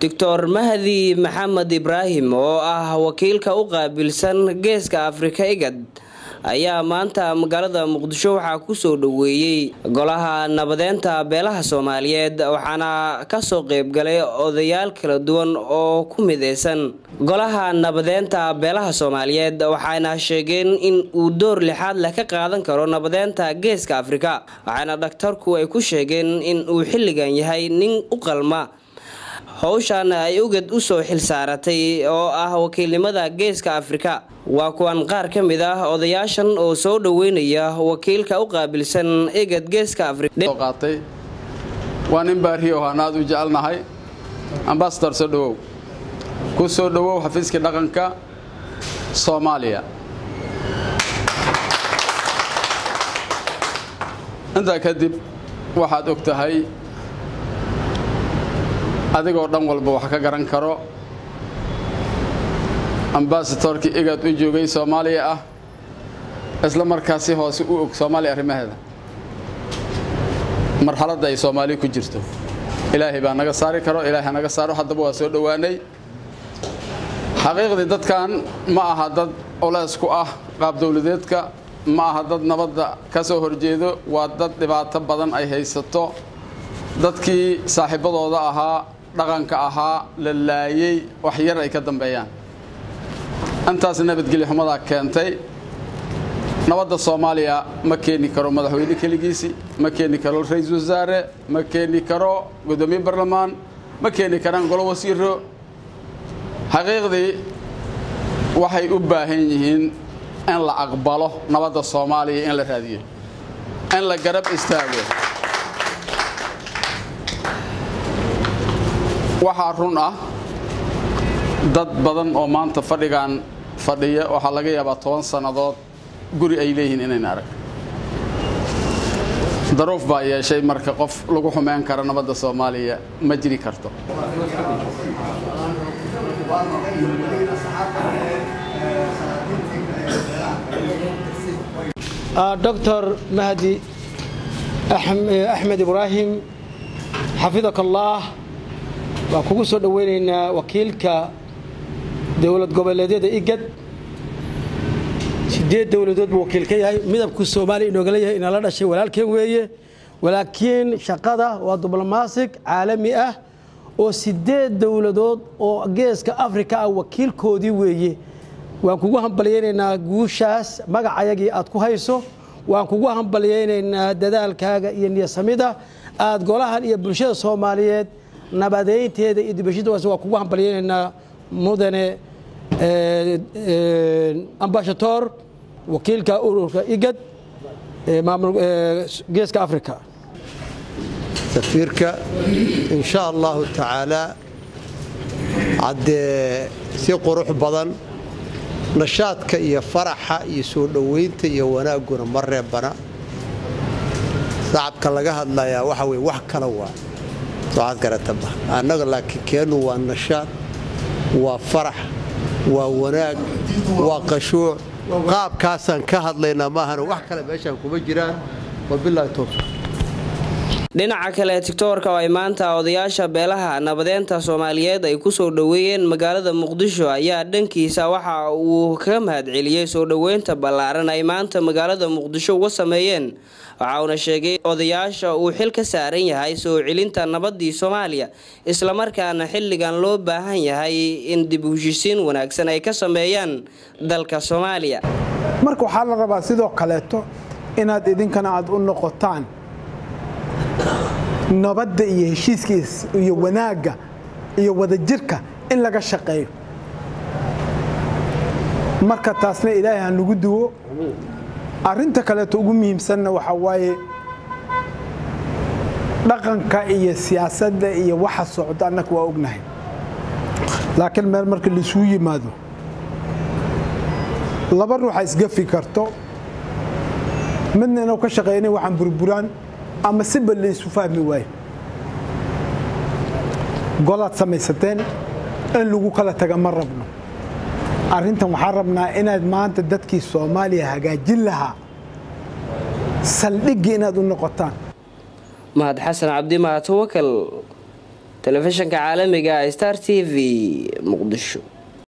doctor mahdi maxamed ibraahim oo ah wakiilka u qaabilsan geeska afrika igad ayaa maanta magaalada muqdisho waxaa kusoo dhoweeyey golaha nabadeynta beelaha soomaaliyeed waxaana kasoo qeybgalay odayaal kala duwan oo ku mideysan golaha nabadeynta beelaha soomaaliyeed waxayna sheegeen in uu door lixaad leh ka qaadan karo nabadeynta geeska afrika waxaana dhakhtarku ay ku sheegeen in uu xilligan yahay nin u qalma howshan ay ugad usoo xilsaaratay oo ah wakiilnimada geeska afrika waa kuwan qaar ka mid ah odayaashan oo soo dhoweynaya wakiilka u qaabilsan egad geeska afriqaatay waa nin baariyo aan aad u jecelnahay ambasador soo dhowow ku soo dhowow xafiiskii dhaqanka soomaaliya intaa kadib waxaad og tahay adigoo dhan walba wax ka garan karo ambasadorkii igaad u joogay soomaaliya ah isla markaasi hoose u og soomaaliya arrimaheeda marxaladda ay soomaaliya ku jirto ilaahay baa naga saari karo ilaahay naga saaro haddaba waa soo dhowaanay xaqiiqdii dadkan ma aha dad culays ku ah qaab dowladeedka ma aha dad nabadda ka soo horjeedo waa dad dhibaato badan ay haysato dadkii saaxiibadooda ahaa dhaqanka ahaa la laayey wax yar ay ka dambeeyaan intaas nabadgelyo xumadaa keentay nabadda soomaaliya ma keeni karo madaxweyne keligiisi ma keeni karo ra-iisul wasaare ma keeni karo guddoomiye barlamaan ma keeni karaan golo wasiiro xaqiiqdii waxay u baahan yihiin in la aqbalo nabadda soomaaliya in la raadiyo in la garab istaago waxaa run ah dad badan oo maanta fadhigan fadhiya waxaa laga yaabaa toban sannadood guri ay leeyihiin inayna arag daruuf baa yeeshay marka qof lagu xumeyn kara nabadda soomaaliya ma jiri karto doctor mahdi axmed ibraahim xafidak allah waan kugu soo dhoweynaynaa wakiilka dowlad goboleedyada igad sideed dowladood buu wakiil ka yahay midabku soomaaliya inoogala yahay inala dhashay walaalkeen weeye walaakiin shaqada waa diblomaasig caalami ah oo sideed dowladood oo geeska afrika ah wakiilkoodii weeye waan kugu hambalyaynaynaa guushaas magacayagii aad ku hayso waan kugu hambalyaynaynaa dadaalkaaga iyo niyasamida aad golahan iyo bulshada soomaaliyeed nabadeynteeda iyo dibashadaas waa kugu hambalyaynaynaa mudane ambashator wakiilka ururka igad geeska africa safiirka in sha allahu tacaalaa haddee si qurux badan nashaadka iyo faraxa iyo soo dhoweynta iyo wanaagguna ma reebana sacabka laga hadlayaa waxa weye wax kala waa soocaad garataba annaga laakiin keennu waa nashaad waa farax waa wanaag waa qashuuc qaabkaasaan ka hadlaynaa maahana wax kale meeshaan kuma jiraan wabilaahi towfiiq dhinaca kale tigtoorka oo ay maanta odayaasha beelaha nabadeynta soomaaliyeed ay kusoo dhoweeyeen magaalada muqdisho ayaa dhankiisa waxa uu kaga mahadceliyey soo dhoweynta ballaaran ay maanta magaalada muqdisho uga sameeyeen waxa uuna sheegay odayaasha uu xil ka saaran yahay soo celinta nabadii soomaaliya islamarkaana xilligan loo baahan yahay in dib u heshisiin wanaagsan ay ka sameeyaan dalka soomaaliya marka waxaa la rabaa sidoo kaleeto inaad idinkana aad u noqotaan nabadda iyo heshiiskiis iyo wanaagga iyo wadajirka in laga shaqeeyo marka taasna ilaahay ha nagu duwo arrinta kaleeto ugu muhiimsanna waxaa waaye dhaqanka iyo siyaasadda iyo waxa socda annaka waa ognahay laakiin meel marka laisugu yimaado laba ruuxa isgafi karto midna inuu ka shaqeynay waxaan burburaan ama siba laysu fahmi waayo golaad samaysateen in lagu kala taga ma rabno arrintan waxaan rabnaa inaad maanta dadkii soomaaliya hagaajin lahaa saldhiggii inaad u noqotaan mahad xasan cabdi mahad tawakal telefishinka caalamiga star t v muqdisho